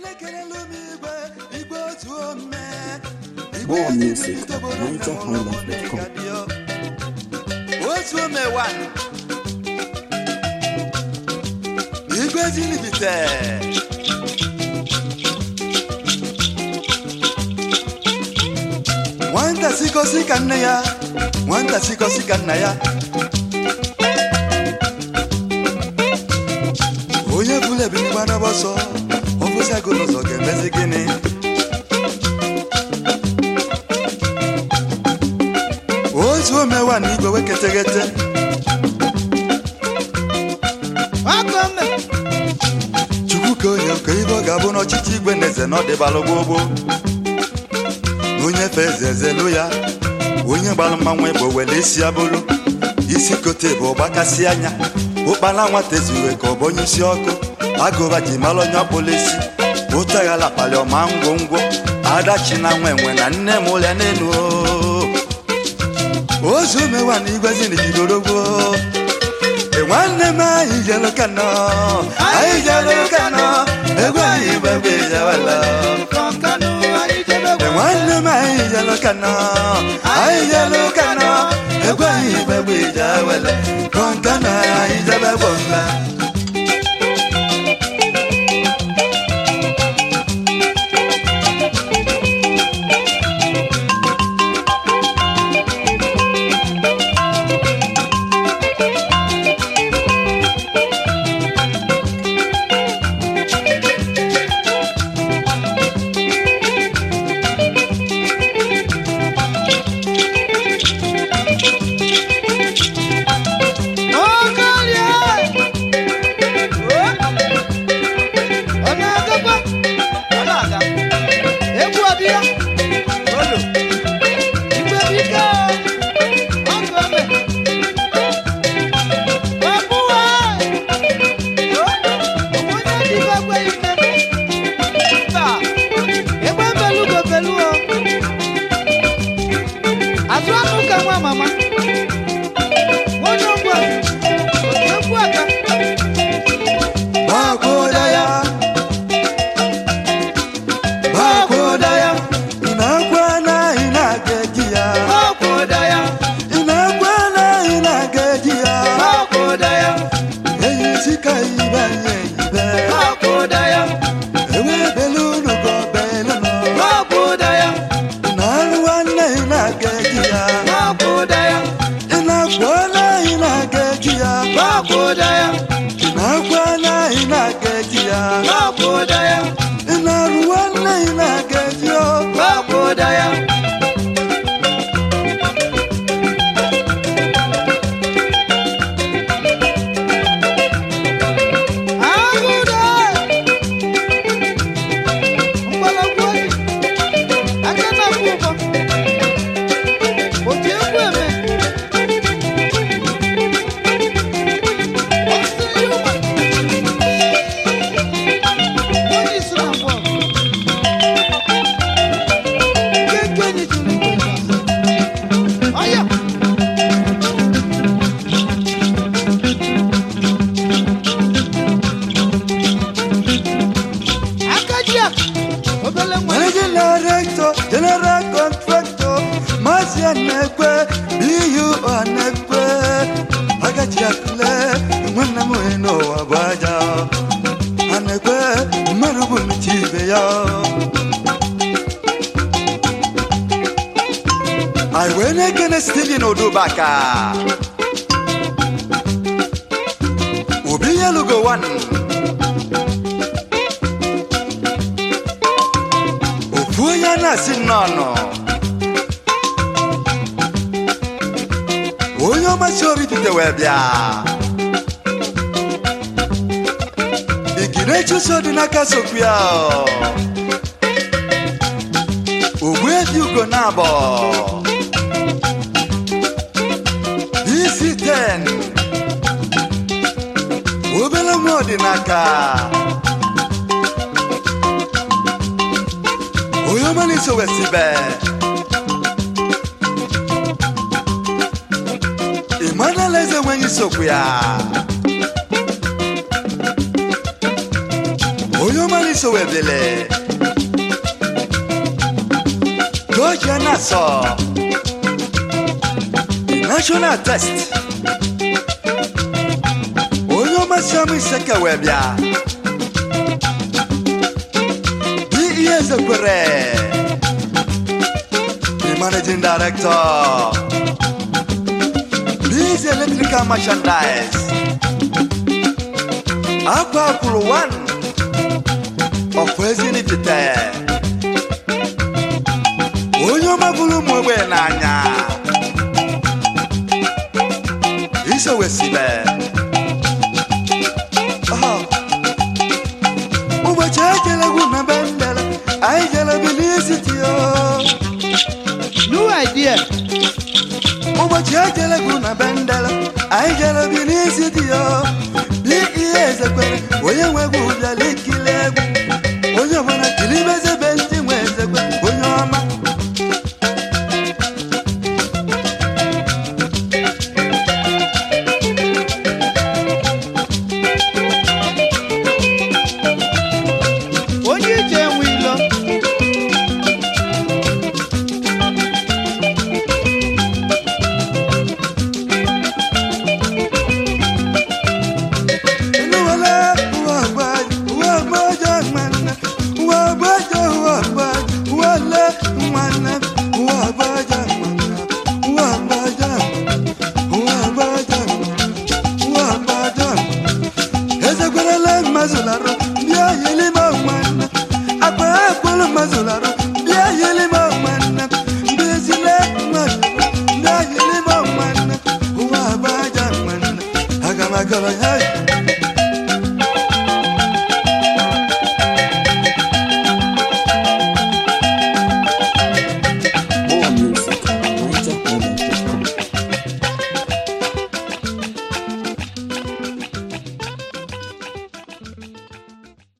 na-ekelelu m igwe igwe otu ome More music at NigerHighlife.com. otu ome wan igwe zinibite nwata sikosi ka nne ya nwata sikosi ka nna ya onye bụla ebinigba n'ọbọsọ ọ bụzago n'ụzọ ga-emezi gịnị otu omewa na igwe weketeghete chukwu ka onye nke ibe ọ ga-abụ n'ọchịchị igwe na eze na ọdịbalụ gbogbo na onye fe eze ezelu ya onye gbalụ mmanwụ bụ were isi ya bụrụ isi kote bụ ọgbakasị anya ụkpala nwata ezuwe ka ọ bụ onye isi ọkụ agụba ji mara onye ọkpụla isi ụtaghala kpali ọma ngwongwo adachi na nwa enwe na nne m ụlịa n'elu ozu mewa na igwe zinijidorogwo nwanne m anyị jelu kano anyị jelu kano egwu anyị gbagbe jawala nwanne m anyị jelu kano anyị jelu kano egwu anyị gbagbe jawala kọnkana anyị jebe bomba Mama, onye ọgwụ a, egwu aka. Bakoda ya Bakoda ya Inakwa na inageji ya Ọkwụda ya, Inakwa na inageji ya ọkwụda ya, Eyi sika ibe nye ibe ọkwụda ya, Ewe belu nugo belu no ọkwụda ya, Inaluwa na inageji ya ọkwụda ya, Inakwa na inageji ya ọkwụda ya, Inakwa na inageji ya ọkwụda ya, Inaluwa na inageji ya ọkwụda ya. Agụda! Mgbọrọgwụ oyi, aka na-akwụ ụgwọ. Oji egwu eme. Ọ sịrị ya ụwa. Onye isi na mbụ ọgụ. Nke nke enyi tụrụ igwe n'azụ. Ọya! Aka ji akụ, obele nwa. Managing Director, General Contractor, Mazi Anekwe, BU Anekwe, Agachi Akule, nwanne m onye n'ụwa bụ aja. Anekwe, mmadụ bụ nchi ibe ya. Anyị wee na-ekene Steven Odubaka. Obi Yelugo One. ofu onye na-asị nnọọ onye ọmasị obi bite wee bịa igine chụso dị n'aka sokwu ya ogbu ebi ugo na abọ isi 10 obere nwa ọdịnaka onye ọma na-eso wesibe emmanuel eze nweghị sokwu ya onye ọma n'iso webele Georgia Nassau National Test onye ọma Sam Iseke wee bịa dị ihe ezekwere the managing director Biz Electrical Merchandise akwa akwụrụ 1 ọkwa ezinipite onye ọma bụrụ ụmụ ogbenye n'anya isowesibe ụbọchị ejelegwu na be ndele anyị jelebi n'izitio New idea. ụbọchị ejelegwu na be ndele anyị jelebi n'izitio dị ihe ezekwere onye nwegwu bịala ikili egwu onye ọbụla kilibezebe ndị nwe ezekwe onye ọma Onye ije enwe ilo. Inuwale, uwa agbaji, uwa agbaji nwanne, uwa agbaji, uwa agbaji, uwale nwanne, uwa agbaji nwanne, uwa agbaji nwanne, uwa agbaji nwanne, uwa agbaji nwanne. Ezekwerele mazụlarụ, bịa yilima nwanne, akpa akwụrụ mazụlarụ,